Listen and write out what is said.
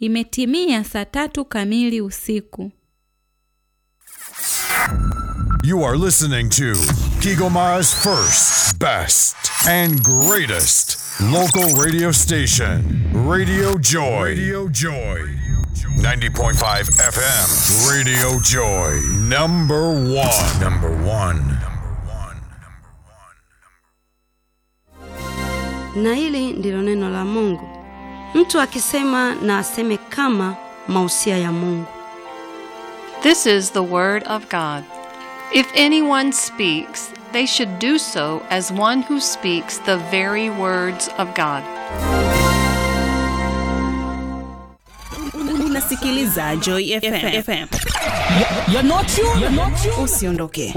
Imetimia saa tatu kamili usiku. You are listening to Kigoma's first, best, and greatest local radio station, Radio Joy. Radio Joy. 90.5 FM, Radio Joy. Number one. Number one. Na hili ndilo neno la Mungu. Mtu akisema na aseme kama mausia ya Mungu. This is the Word of God. If anyone speaks, they should do so as one who speaks the very words of God. Unasikiliza Joy FM. You're not you. You're not you. Usiondoke.